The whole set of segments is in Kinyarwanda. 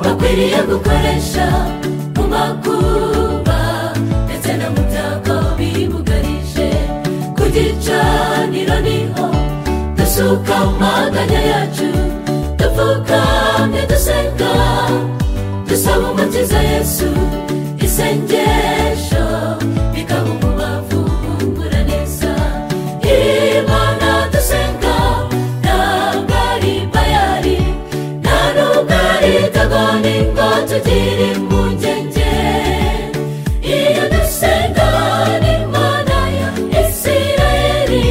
dukwiriye gukoresha mu makuba ndetse no mu byago bibugarije ku gicaniro niho dusuka amaganya yacu dupfukamye dusenga dusaba umukiza yesu isengesho bikaba umubavu wungura neza imana dusenga ntabwo ari bayari nta nubwo ari kagoni ngo tugire impungenge iyo dusenga n'imana ya isirayeli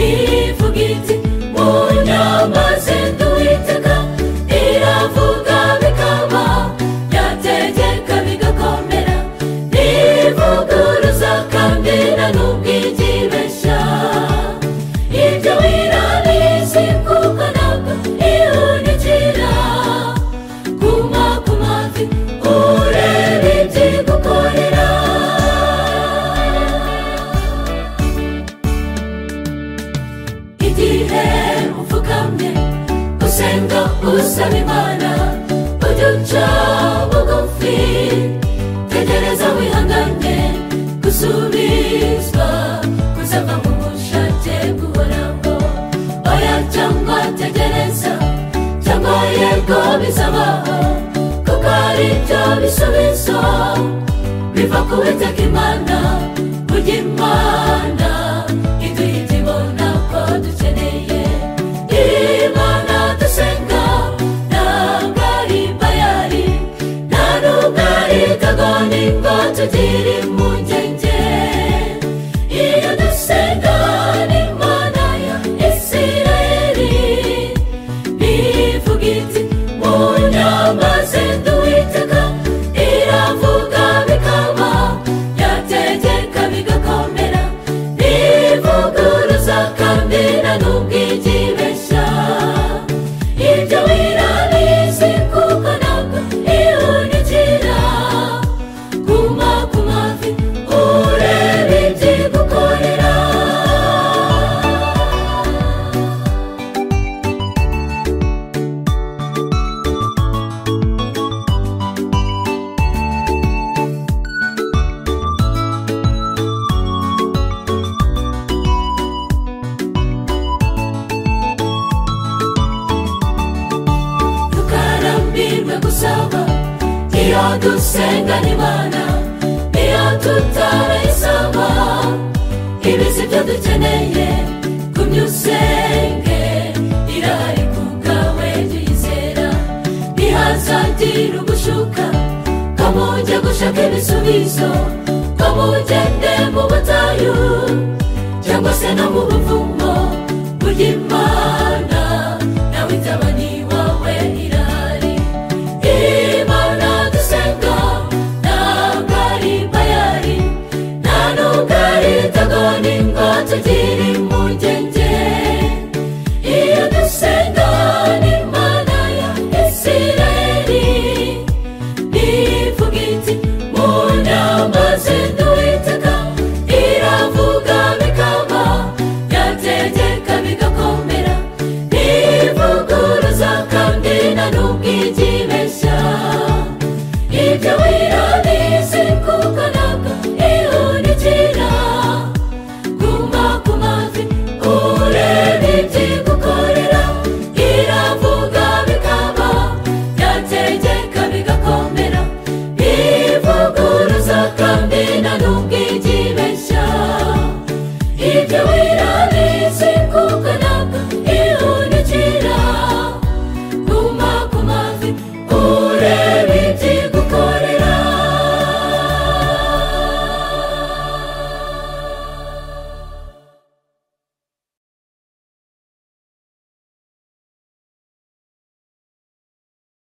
ivuga iti mu nyama z'induwiteka iravuga bikaba yategeka bigakomera ntivuguruza kandi na n'ubwo igibeshya ibyo wirabizi kuko ntabwo ihunikira kuma ku mavi urebe ibyigukorera igihe upfukamye usenga usaba imana ujye uca bugufi tegereza wihangane gusubizwa kuzava mu bushake bw'uhoraho oya cyangwa tegereza cyangwa yego bizabaho kuko ari byo bisubizo biva ku witeka imana burya imana iduha ibyo ibona ko dukeneye imana dusenga ntabwo ari bayari nta nubwo ari kagoni ngo tugire impungenge iyo dusenga n'imana ya isirayeli ivuga iti mu nyama z'induwiteka iravuga bikaba yategeka bigakomera ntivuguruza kandi na n'ubwo igibeshya ibyo wirabizi kuko ntabwo ihunikira kuma ku mavi urebe ibyigukorera tukarambirwe gusaba iyo dusenga n'imana iyo tutarayisaba ibizi byo dukeneye gumya usenge irahari ku bwawe jya uyizera ntihazagire ugushuka ko mujye gushaka ibisubizo ko mugende mu butayu cyangwa se no mu buvumo burya imana